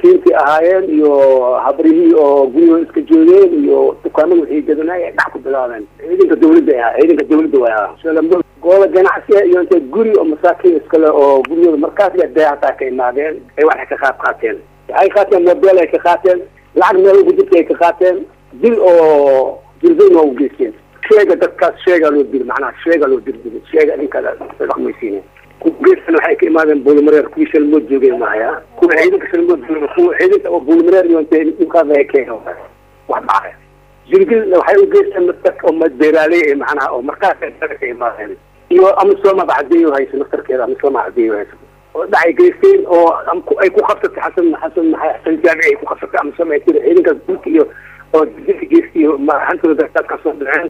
masaakiintii ahaayeen iyo habrihii oo guryahooda iska joogeen iyo dukaamada waxay gadanay ay dhac ku bilaabeen ciidanka dawladda ahaa ciidanka dawladda waa goola ganacsiga iyo intay guri oo masaakiin iskale oo guryahooda markaas dee hataa ka imaadeen ay waxay ka qaad qaateen waxay qaateen mobel ay ka qaateen lacag meel ugu jirta ay ka qaateen dil oo dilbayn waa u geysteen sheega dadkaas sheega loo dil macnaha sheega loo dil sheega ninkaada dhaqmaysiine geestan waxay ka imaadeen buulmareer kuwii shalmood joogeen mahaya kuwa ciidanka shalmood jooga kuwa ciidanka oo buulmareer iyo intay dhulkaas ay keen wax dhacay jirgil waxay u geysteen dadka oo beeraaley ee macnaha oo markaas ay daga ka imaadeen iyo amisooma bacdeeyo hayso naftarkeeda amisooma bacdeeyo hayso oo dhacay geysteen oo ay ku qabsatay xasan xasan xasan jaamici ay ku qabsatay amisooma ay tiri ciidankaas dhulka iyo oo jirgilka geystay hantooda dadkaas soo dhaceen